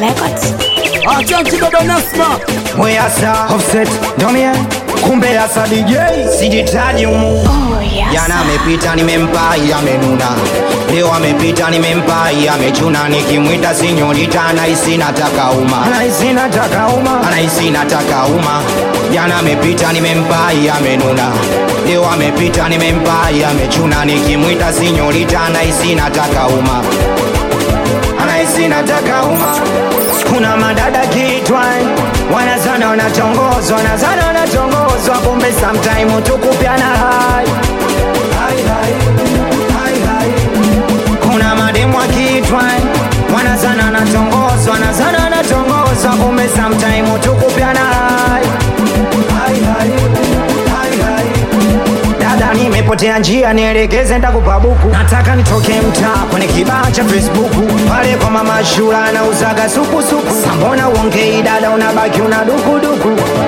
Records. Asante baba Nasma. Mweyasa offset ndomie kumbe yasa DJ sijitaji umu Oh, yes. Jana amepita nimempa amenuna, leo amepita nimempa amechuna, nikimwita sinyorita anahisi nataka uma, anahisi nataka uma, anahisi nataka uma. Jana amepita nimempa amenuna, leo amepita nimempa amechuna, nikimwita sinyorita anahisi nataka uma, anahisi nataka uma. Kuna madada kitwa wanazana wanatongozwa, wanazana wanatongozwa, kumbe sometime tukupiana hai Hai, hai, hai, hai. Kuna mademu akitwa wanazana wanatongozwa, wanazana wanatongozwa, kumbe sometime tukupiana hai Hai, hai, hai, hai. Dada, nimepotea njia, nielekeze, nitakupa buku. Nataka nitoke mtaa kwenye kibaa cha Facebook pale kwa mama Shura anauzaga supu supu. Sambona uongei dada, unabaki una dukuduku.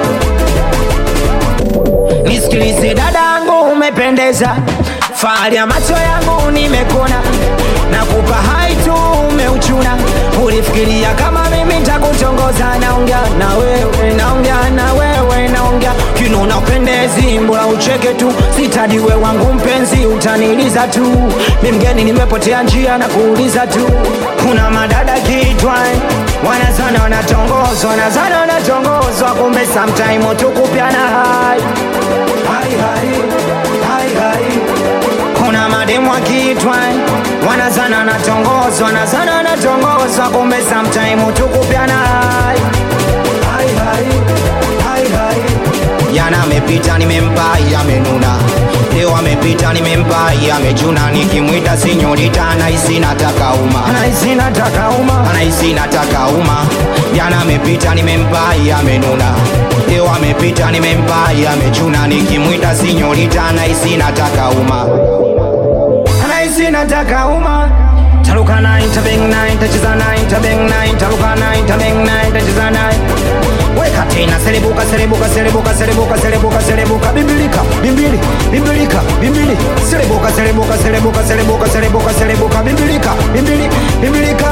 Nisikilize dadangu, umependeza, fahari ya macho yangu nimekona, nakupa hai tu umeuchuna. Ulifikiria kama mimi nitakutongoza? Naongea na wewe, naongea na wewe, naongea kinuna upendezi, mbona ucheke tu, sitadiwe wangu mpenzi, utaniliza tu, mi mgeni nimepotea njia na kuuliza tu. Kuna madada kitwa wanazana wanatongozwa, wanazana wanatongozwa, kumbe sometime tukupiana hai hai, hai, hai, hai. Kuna mademu akitwa wanazana wanatongozwa, wanazana wanatongozwa, kumbe sometime tukupiana hai hai, hai, hai, hai. Jana amepita nimempa amenuna, leo amepita nimempa amechuna, nikimwita sinyorita anahisi nataka uma, anahisi nataka uma, anahisi nataka uma. Jana amepita nimempa amenuna, leo amepita nimempa amechuna, nikimwita sinyorita anahisi nataka uma, anahisi nataka uma. Taruka nine, tabeng nine, tacheza nine, tabeng nine, taruka nine, tabeng nine, tacheza nine. Weka tena, serebuka, serebuka, serebuka, serebuka, serebuka, serebuka, bimbilika, bimbili, bimbilika, bimbili, serebuka, serebuka, serebuka, serebuka, serebuka, serebuka, bimbilika, bimbili, bimbilika.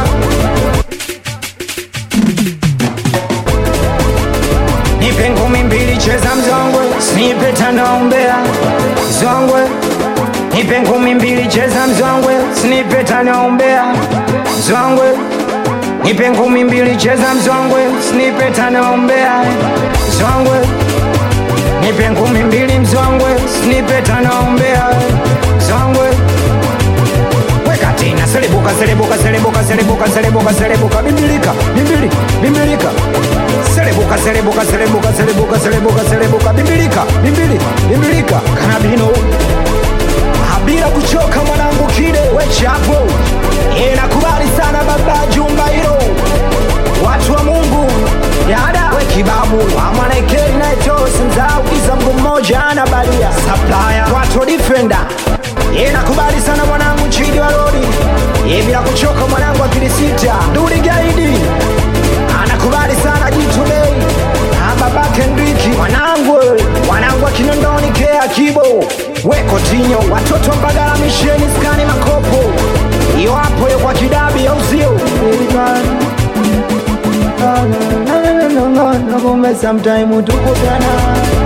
Nipe ngumi mbili, cheza mzongwe, snipe tano umbea, zongwe. Nipe ngumi mbili, cheza mzongwe, snipe tano umbea, zongwe. Nipe ngumi mbili, cheza mzongwe, snipe tano umbea, zongwe. Nipe ngumi mbili, mzongwe, snipe tano umbea, zongwe. Weka tena, selebuka, selebuka, selebuka, selebuka, selebuka, selebuka, bimbilika, bimbili, bimbilika. Selebuka, selebuka, selebuka, selebuka, selebuka, selebuka, bimbilika, bimbili, bimbilika. Kanabino bila kuchoka mwanangu kide wechapo inakubali sana baba jumba hilo watu wa mungu yada we kibabu amanekeli naetosimzaukiza mgu mmoja ana balia saplaya watu wa defender inakubali sana mwanangu chidi wa rodi Ye bila kuchoka mwanangu akili sita duli gaidi anakubali sana jitudei babake ndiki mwanangu wanangu akinondoni kea kibo weko tinyo watoto mbagala misheni skani makopo iyo hapo yo kwa kidabi au sio kumbe sometime tukutana